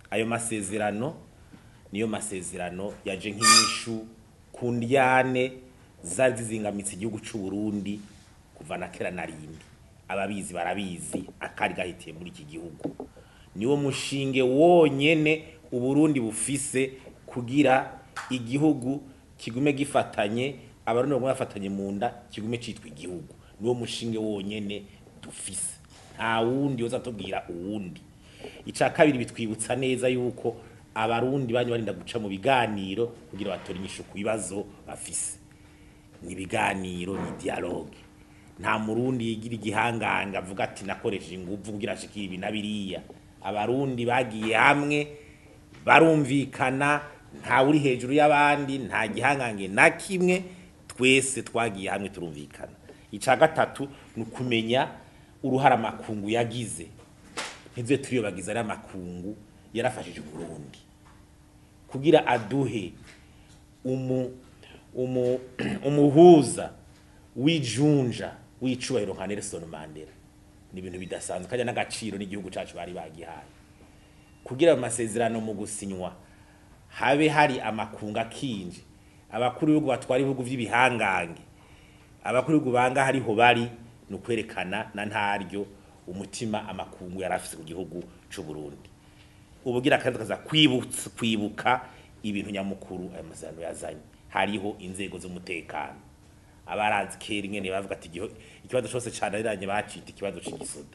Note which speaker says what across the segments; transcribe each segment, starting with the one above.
Speaker 1: ayo masezerano niyo masezerano yaje nk'inyishu ku ndyane zari zizingamitse igihugu c'u Burundi kuva na kera na rindi ababizi barabizi akari gahitiye muri iki gihugu niwo mushinge wonyene uburundi bufise kugira igihugu kigume gifatanye abarundi bagume bafatanye mu nda kigume citwa igihugu niwo mushinge wonyene dufise nta wundi yoza tubwira uwundi ica kabiri bitwibutsa neza yuko abarundi banye barinda guca mu biganiro kugira batore inyishu ku bibazo bafise ni ibiganiro ni dialogue nta murundi yigira igihanganga avuga ati nakoresheje inguvu kugira ashikire ibi na biriya abarundi bagiye hamwe barumvikana nta uri hejuru y'abandi nta gihangange na kimwe twese twagiye hamwe turumvikana ica gatatu ni ukumenya uruhara amakungu yagize ntize turiyobagiza ari amakungu yarafashije Burundi kugira aduhe umu, umu, umuhuza w'ijunja w'icubahiro nka Nelson Mandela ni ibintu bidasanzwe kajya n'agaciro n'igihugu cacu bari bagihaye kugira ayo masezerano mu gusinywa habe hari amakunga akinje abakuru b'ibihugu batwara ibihugu vy'ibihangange abakuru b'ibihugu banga hariho bari ni ukwerekana na ntaryo umutima amakungu yari afise ku gihugu c'u Burundi ubugira kandi kaza kwibutsa kwibuka ibintu nyamukuru ayo masezerano yazanye hariho inzego z'umutekano abarazi kera ingene bavuga ati igiho ikibazo cyose cananiranye bacita ikibazo c'igisoda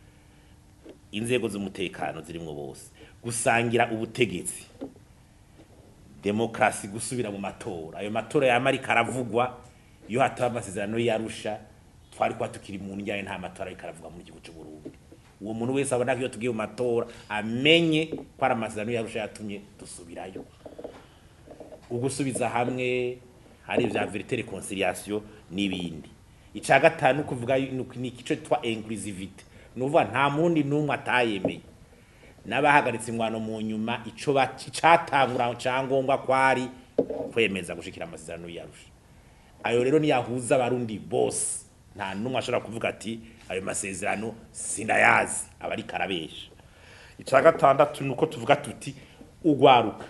Speaker 1: inzego z'umutekano zirimwo bose gusangira ubutegetsi demokrasi gusubira mu matora ayo matora yama ariko aravugwa iyo hataba amasezerano yarusha twari kuba tukiri mu njyane nta matora ariko aravuga muri gihugu cy'u Burundi uwo muntu wese abona ko iyo tugiye mu matora amenye ko ari amasezerano yarusha yatumye dusubirayo ugusubiza hamwe hari vya verite reconciliation n'ibindi ica gatanu kuvuga ni igice twa inclusivity nuvuga nta mundi numwe atayemeye n'abahagaritse ingwano mu nyuma ico catangura cyangombwa kwari kwemeza gushikira amasezerano yarusha ayo rero niyahuza abarundi bose nta numwe ashobora kuvuga ati ayo masezerano sinayazi aba ari karabesha ica gatandatu nuko tuvuga tuti ugwaruka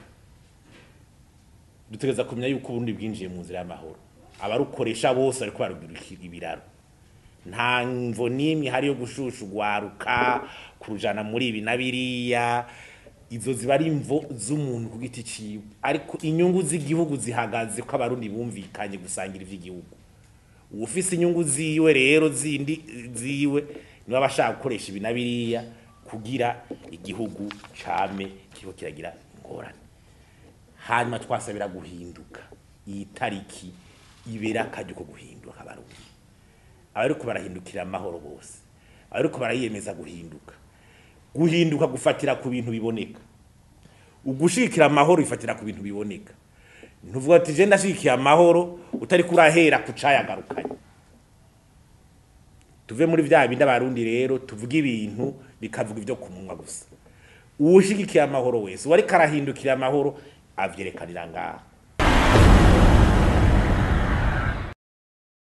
Speaker 1: dutegereza kumenya yuko uburundi bwinjiye mu nzira y'amahoro abarukoresha bose bariko barugira ibiraro nta mvo n'imwe hari yo gushusha ugwaruka kurujana muri ibi na biriya izo ziba ari imvo z'umuntu ku giti ciwe ariko inyungu z'igihugu zihagaze ko abarundi bumvikanye gusangira ivy'igihugu uwufise inyungu ziwe rero zindi ziwe niwe aba ashaka gukoresha ibi na biriya kugira igihugu came kiriko kiragira ingorane hanyuma twasabira guhinduka iyi tariki ibera akaryo ko guhinduka abarundi abariko barahindukira amahoro bose abariko barayiyemeza guhinduka guhinduka gufatira ku bintu biboneka ugushikira amahoro bifatira ku bintu biboneka ntuvuga ati je ndashikiye amahoro utari kurahera ku cayagarukanye tuve muri vya bindi abarundi rero tuvuga ibintu bikavuga ivyo ku munwa gusa uwushigikiye amahoro wese uwariko arahindukira amahoro avyerekanira ngaha